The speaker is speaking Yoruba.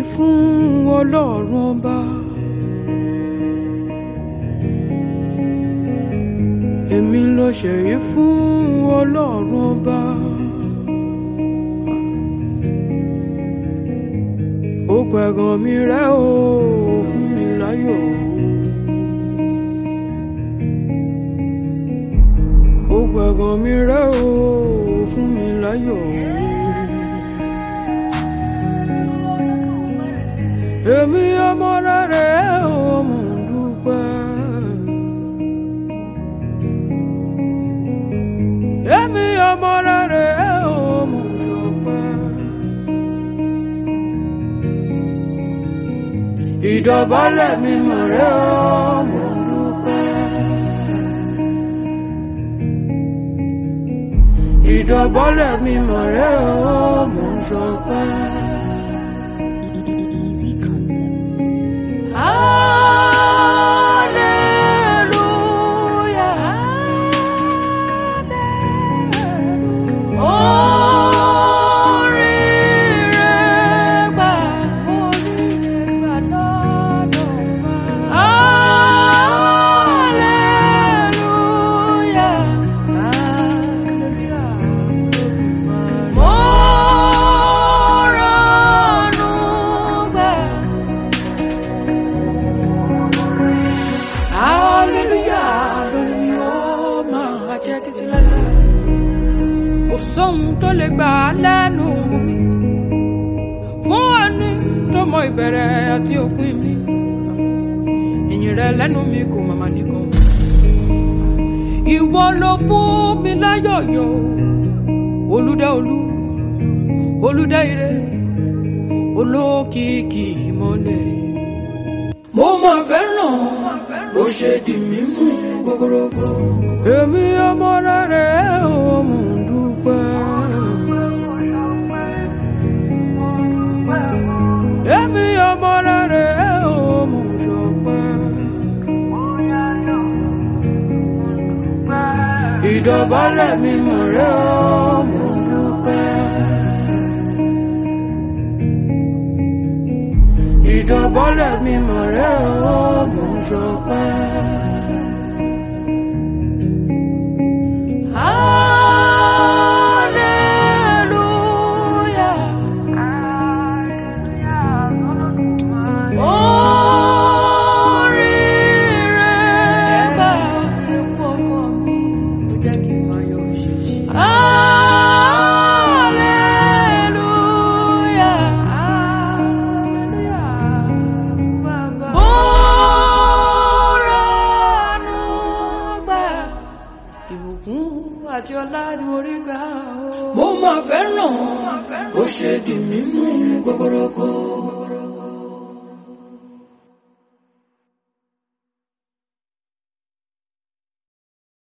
fún ọlọ́run ọba. èmi ló ṣèyí fún ọlọ́run ọba. ó pẹ̀gàn mi rẹ́ o fún mi láyọ̀. ó pẹ̀gàn mi rẹ́ o fún mi láyọ̀. èmi ọmọ rẹ̀ o mò ń dúpẹ́. èmi ọmọ rẹ̀ o mò ń ṣọpẹ́. ìdọ̀bálẹ̀ mi mọ̀ rẹ̀ o mò ń dúpẹ́. ìdọ̀bálẹ̀ mi mọ̀ rẹ̀ o mò ń ṣọpẹ́. Easy concept. Hallelujah. Oríire gbà, oríire gbà lọ́dọ̀ wa. Hallelujah. Hallelujah. Mo rànú gbà. Hallelujah, lórí mi ó máa jẹ́ títí láéláé. Kò sóhun tó lè gbà á lẹ́nu mi. Fún ẹni tó mọ ìbẹ̀rẹ̀ àti òpin mi. Ìyìn rẹ lẹ́nu mi kò màmá nìkan. Ìwọ ló fún mi láyọ̀yọ̀. Olúdá olú, olúdá ire, olókìkí ìmọ̀lẹ̀ mo máa fẹ́ràn bó ṣe di mímú gbogbogbò. èmi ọmọ rẹ̀ ò mú dúpẹ́. èmi ọmọ rẹ̀ ò mú ṣọpẹ́. ìdọ̀bálẹ̀ mi mọ̀ rẹ̀ ò mú dúpẹ́. ìdọ̀bọ́lẹ̀ mi mọ̀ rẹ́ o mò ń ṣọpẹ́. Hallelujah. Oríire gbà epo ọkọ mi ló jẹ́ kí n máa yọ òṣìṣì. Hallelujah. Hallelujah. Bàbá. Mo rànú gbà. Ìbùkún àti ọlá ni mo rí gbà o. Mo máa fẹ́ràn bó ṣe di mímú gbogbogbò.